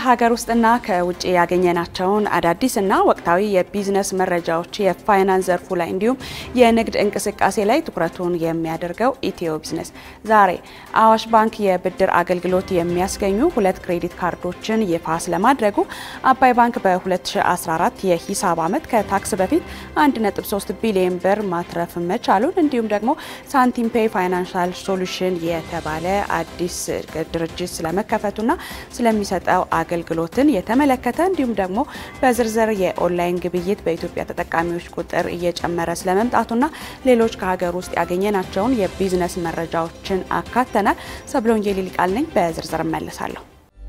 ከሀገር ውስጥና ከውጭ ያገኘናቸውን አዳዲስና ወቅታዊ የቢዝነስ መረጃዎች የፋይናንስ ዘርፉ ላይ እንዲሁም የንግድ እንቅስቃሴ ላይ ትኩረቱን የሚያደርገው ኢትዮ ቢዝነስ ዛሬ አዋሽ ባንክ የብድር አገልግሎት የሚያስገኙ ሁለት ክሬዲት ካርዶችን ይፋ ስለማድረጉ፣ አባይ ባንክ በ2014 የሂሳብ ዓመት ከታክስ በፊት 1.3 ቢሊዮን ብር ማትረፍ መቻሉን እንዲሁም ደግሞ ሳንቲም ፔይ ፋይናንሻል ሶሉሽን የተባለ አዲስ ድርጅት ስለመከፈቱና ስለሚሰጠው አገልግሎትን የተመለከተ እንዲሁም ደግሞ በዝርዝር የኦንላይን ግብይት በኢትዮጵያ ተጠቃሚዎች ቁጥር እየጨመረ ስለመምጣቱና ሌሎች ከሀገር ውስጥ ያገኘናቸውን የቢዝነስ መረጃዎችን አካተናል። ሰብሎንጌ ሊቃል ነኝ። በዝርዝር እመለሳለሁ።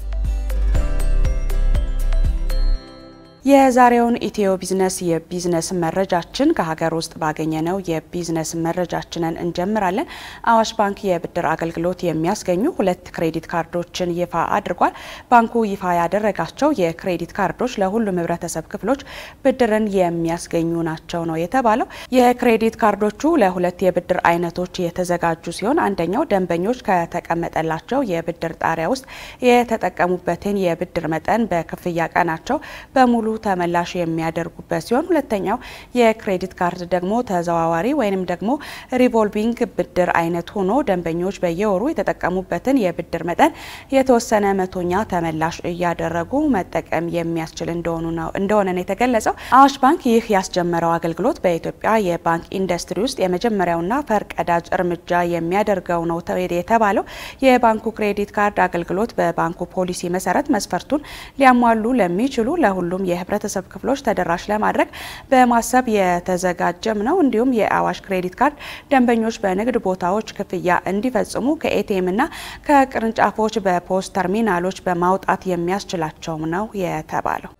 የዛሬውን ኢትዮ ቢዝነስ የቢዝነስ መረጃችን ከሀገር ውስጥ ባገኘነው የቢዝነስ መረጃችንን እንጀምራለን። አዋሽ ባንክ የብድር አገልግሎት የሚያስገኙ ሁለት ክሬዲት ካርዶችን ይፋ አድርጓል። ባንኩ ይፋ ያደረጋቸው የክሬዲት ካርዶች ለሁሉም ሕብረተሰብ ክፍሎች ብድርን የሚያስገኙ ናቸው ነው የተባለው። የክሬዲት ካርዶቹ ለሁለት የብድር አይነቶች የተዘጋጁ ሲሆን አንደኛው ደንበኞች ከተቀመጠላቸው የብድር ጣሪያ ውስጥ የተጠቀሙበትን የብድር መጠን በክፍያ ቀናቸው በሙሉ ተመላሽ የሚያደርጉበት ሲሆን ሁለተኛው የክሬዲት ካርድ ደግሞ ተዘዋዋሪ ወይንም ደግሞ ሪቮልቪንግ ብድር አይነት ሆኖ ደንበኞች በየወሩ የተጠቀሙበትን የብድር መጠን የተወሰነ መቶኛ ተመላሽ እያደረጉ መጠቀም የሚያስችል እንደሆኑ ነው እንደሆነ ነው የተገለጸው። አዋሽ ባንክ ይህ ያስጀመረው አገልግሎት በኢትዮጵያ የባንክ ኢንዱስትሪ ውስጥ የመጀመሪያውና ፈርቀዳጅ እርምጃ የሚያደርገው ነው የተባለው የባንኩ ክሬዲት ካርድ አገልግሎት በባንኩ ፖሊሲ መሰረት መስፈርቱን ሊያሟሉ ለሚችሉ ለሁሉም የህብረተሰብ ክፍሎች ተደራሽ ለማድረግ በማሰብ የተዘጋጀም ነው። እንዲሁም የአዋሽ ክሬዲት ካርድ ደንበኞች በንግድ ቦታዎች ክፍያ እንዲፈጽሙ ከኤቲኤም እና ከቅርንጫፎች በፖስት ተርሚናሎች በማውጣት የሚያስችላቸውም ነው የተባለው።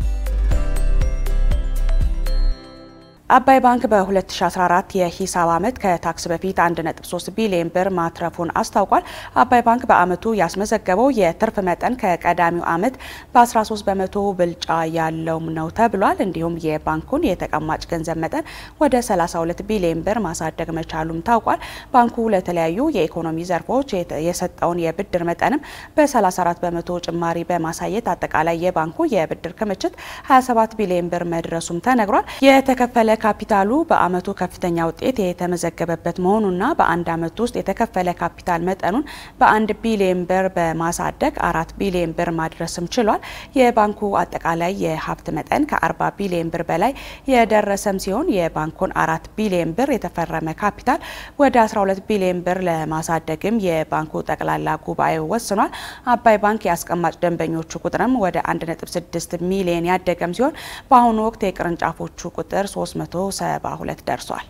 አባይ ባንክ በ2014 የሂሳብ ዓመት ከታክስ በፊት 1.3 ቢሊዮን ብር ማትረፉን አስታውቋል። አባይ ባንክ በዓመቱ ያስመዘገበው የትርፍ መጠን ከቀዳሚው ዓመት በ13 በመቶ ብልጫ ያለውም ነው ተብሏል። እንዲሁም የባንኩን የተቀማጭ ገንዘብ መጠን ወደ 32 ቢሊዮን ብር ማሳደግ መቻሉም ታውቋል። ባንኩ ለተለያዩ የኢኮኖሚ ዘርፎች የሰጠውን የብድር መጠንም በ34 በመቶ ጭማሪ በማሳየት አጠቃላይ የባንኩ የብድር ክምችት 27 ቢሊዮን ብር መድረሱም ተነግሯል። የተከፈለ ካፒታሉ በዓመቱ ከፍተኛ ውጤት የተመዘገበበት መሆኑና በአንድ ዓመት ውስጥ የተከፈለ ካፒታል መጠኑን በአንድ ቢሊዮን ብር በማሳደግ አራት ቢሊዮን ብር ማድረስም ችሏል። የባንኩ አጠቃላይ የሀብት መጠን ከ40 ቢሊዮን ብር በላይ የደረሰም ሲሆን የባንኩን አራት ቢሊዮን ብር የተፈረመ ካፒታል ወደ 12 ቢሊዮን ብር ለማሳደግም የባንኩ ጠቅላላ ጉባኤ ወስኗል። አባይ ባንክ የአስቀማጭ ደንበኞቹ ቁጥርም ወደ 1.6 ሚሊዮን ያደገም ሲሆን በአሁኑ ወቅት የቅርንጫፎቹ ቁጥር 372 ደርሷል።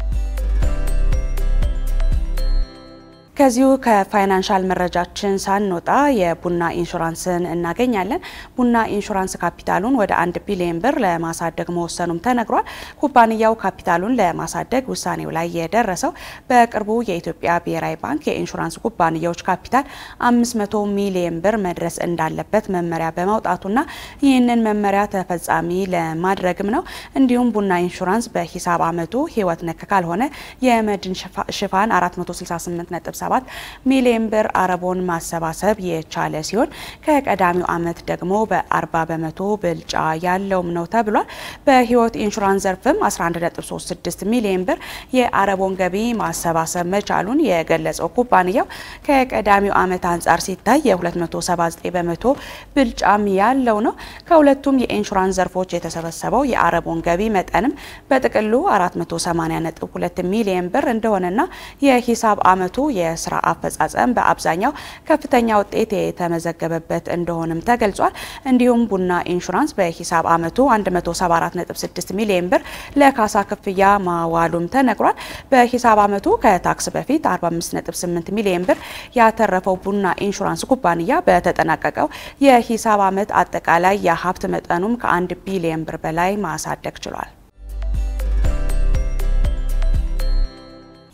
ከዚሁ ከፋይናንሻል መረጃችን ሳንወጣ የቡና ኢንሹራንስን እናገኛለን። ቡና ኢንሹራንስ ካፒታሉን ወደ አንድ ቢሊዮን ብር ለማሳደግ መወሰኑም ተነግሯል። ኩባንያው ካፒታሉን ለማሳደግ ውሳኔው ላይ የደረሰው በቅርቡ የኢትዮጵያ ብሔራዊ ባንክ የኢንሹራንስ ኩባንያዎች ካፒታል 500 ሚሊዮን ብር መድረስ እንዳለበት መመሪያ በማውጣቱና ይህንን መመሪያ ተፈጻሚ ለማድረግም ነው። እንዲሁም ቡና ኢንሹራንስ በሂሳብ ዓመቱ ሕይወት ነክ ካልሆነ የመድን ሽፋን 468 7 ሚሊዮን ብር አረቦን ማሰባሰብ የቻለ ሲሆን ከቀዳሚው ዓመት ደግሞ በ40 በመቶ ብልጫ ያለውም ነው ተብሏል። በህይወት ኢንሹራንስ ዘርፍም 11.36 ሚሊዮን ብር የአረቦን ገቢ ማሰባሰብ መቻሉን የገለጸው ኩባንያው ከቀዳሚው ዓመት አንጻር ሲታይ የ279 በመቶ ብልጫም ያለው ነው። ከሁለቱም የኢንሹራንስ ዘርፎች የተሰበሰበው የአረቦን ገቢ መጠንም በጥቅሉ 480.2 ሚሊዮን ብር እንደሆነና የሂሳብ ዓመቱ የስራ አፈጻጸም በአብዛኛው ከፍተኛ ውጤት የተመዘገበበት እንደሆነም ተገልጿል። እንዲሁም ቡና ኢንሹራንስ በሂሳብ ዓመቱ 174.6 ሚሊዮን ብር ለካሳ ክፍያ ማዋሉም ተነግሯል። በሂሳብ ዓመቱ ከታክስ በፊት 45.8 ሚሊዮን ብር ያተረፈው ቡና ኢንሹራንስ ኩባንያ በተጠናቀቀው የሂሳብ ዓመት አጠቃላይ የሀብት መጠኑም ከአንድ ቢሊዮን ብር በላይ ማሳደግ ችሏል።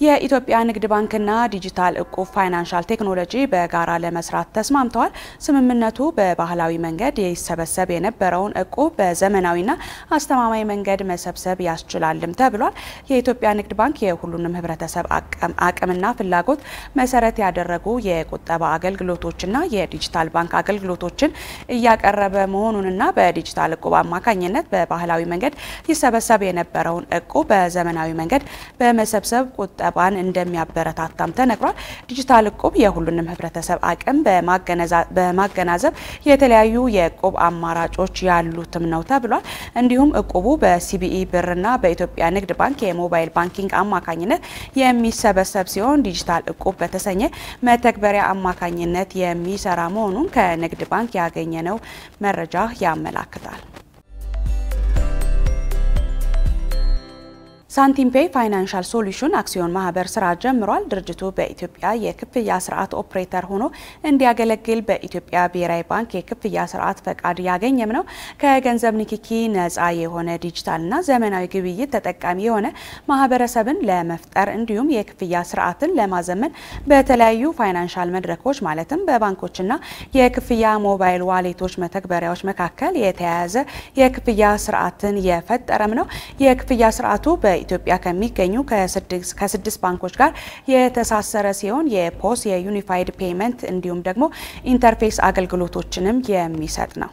የኢትዮጵያ ንግድ ባንክና ዲጂታል እቁብ ፋይናንሻል ቴክኖሎጂ በጋራ ለመስራት ተስማምተዋል። ስምምነቱ በባህላዊ መንገድ ይሰበሰብ የነበረውን እቁብ በዘመናዊና አስተማማኝ መንገድ መሰብሰብ ያስችላልም ተብሏል። የኢትዮጵያ ንግድ ባንክ የሁሉንም ሕብረተሰብ አቅምና ፍላጎት መሰረት ያደረጉ የቁጠባ አገልግሎቶችና የዲጂታል ባንክ አገልግሎቶችን እያቀረበ መሆኑንና በዲጂታል እቁብ አማካኝነት በባህላዊ መንገድ ይሰበሰብ የነበረውን እቁብ በዘመናዊ መንገድ በመሰብሰብ ቁጠባን እንደሚያበረታታም ተነግሯል። ዲጂታል እቁብ የሁሉንም ህብረተሰብ አቅም በማገናዘብ የተለያዩ የእቁብ አማራጮች ያሉትም ነው ተብሏል። እንዲሁም እቁቡ በሲቢኢ ብርና በኢትዮጵያ ንግድ ባንክ የሞባይል ባንኪንግ አማካኝነት የሚሰበሰብ ሲሆን ዲጂታል እቁብ በተሰኘ መተግበሪያ አማካኝነት የሚሰራ መሆኑን ከንግድ ባንክ ያገኘነው መረጃ ያመላክታል። ሳንቲም ፔይ ፋይናንሻል ሶሉሽን አክሲዮን ማህበር ስራ ጀምሯል። ድርጅቱ በኢትዮጵያ የክፍያ ስርዓት ኦፕሬተር ሆኖ እንዲያገለግል በኢትዮጵያ ብሔራዊ ባንክ የክፍያ ስርዓት ፈቃድ ያገኘም ነው። ከገንዘብ ንክኪ ነፃ የሆነ ዲጂታልና ዘመናዊ ግብይት ተጠቃሚ የሆነ ማህበረሰብን ለመፍጠር እንዲሁም የክፍያ ስርዓትን ለማዘመን በተለያዩ ፋይናንሻል መድረኮች ማለትም በባንኮችና የክፍያ ሞባይል ዋሌቶች መተግበሪያዎች መካከል የተያያዘ የክፍያ ስርዓትን የፈጠረም ነው። የክፍያ ስርዓቱ በ ኢትዮጵያ ከሚገኙ ከስድስት ባንኮች ጋር የተሳሰረ ሲሆን የፖስ የዩኒፋይድ ፔይመንት እንዲሁም ደግሞ ኢንተርፌስ አገልግሎቶችንም የሚሰጥ ነው።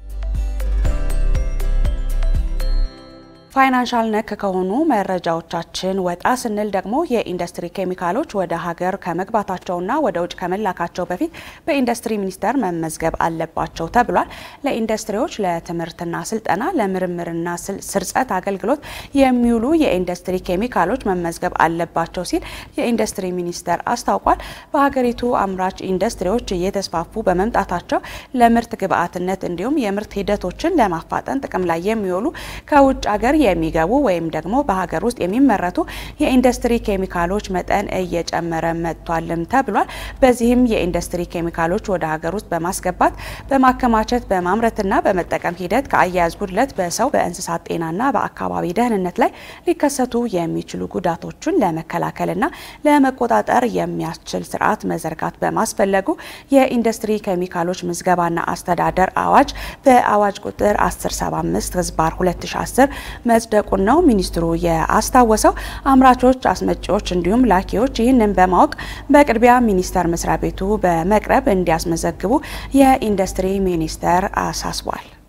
ፋይናንሻል ነክ ከሆኑ መረጃዎቻችን ወጣ ስንል ደግሞ የኢንዱስትሪ ኬሚካሎች ወደ ሀገር ከመግባታቸውና ወደ ውጭ ከመላካቸው በፊት በኢንዱስትሪ ሚኒስቴር መመዝገብ አለባቸው ተብሏል። ለኢንዱስትሪዎች ለትምህርትና ስልጠና፣ ለምርምርና ስርጸት አገልግሎት የሚውሉ የኢንዱስትሪ ኬሚካሎች መመዝገብ አለባቸው ሲል የኢንዱስትሪ ሚኒስቴር አስታውቋል። በሀገሪቱ አምራች ኢንዱስትሪዎች እየተስፋፉ በመምጣታቸው ለምርት ግብዓትነት እንዲሁም የምርት ሂደቶችን ለማፋጠን ጥቅም ላይ የሚውሉ ከውጭ ሀገር የሚገቡ ወይም ደግሞ በሀገር ውስጥ የሚመረቱ የኢንዱስትሪ ኬሚካሎች መጠን እየጨመረ መጥቷልም ተብሏል። በዚህም የኢንዱስትሪ ኬሚካሎች ወደ ሀገር ውስጥ በማስገባት በማከማቸት በማምረትና በመጠቀም ሂደት ከአያያዝ ጉድለት በሰው በእንስሳት ጤናና በአካባቢ ደህንነት ላይ ሊከሰቱ የሚችሉ ጉዳቶችን ለመከላከልና ለመቆጣጠር የሚያስችል ስርዓት መዘርጋት በማስፈለጉ የኢንዱስትሪ ኬሚካሎች ምዝገባና አስተዳደር አዋጅ በአዋጅ ቁጥር 1075 ህዝባር 2010 መጽደቁን ነው ሚኒስትሩ የአስታወሰው። አምራቾች፣ አስመጪዎች እንዲሁም ላኪዎች ይህንን በማወቅ በቅድሚያ ሚኒስቴር መስሪያ ቤቱ በመቅረብ እንዲያስመዘግቡ የኢንዱስትሪ ሚኒስቴር አሳስቧል።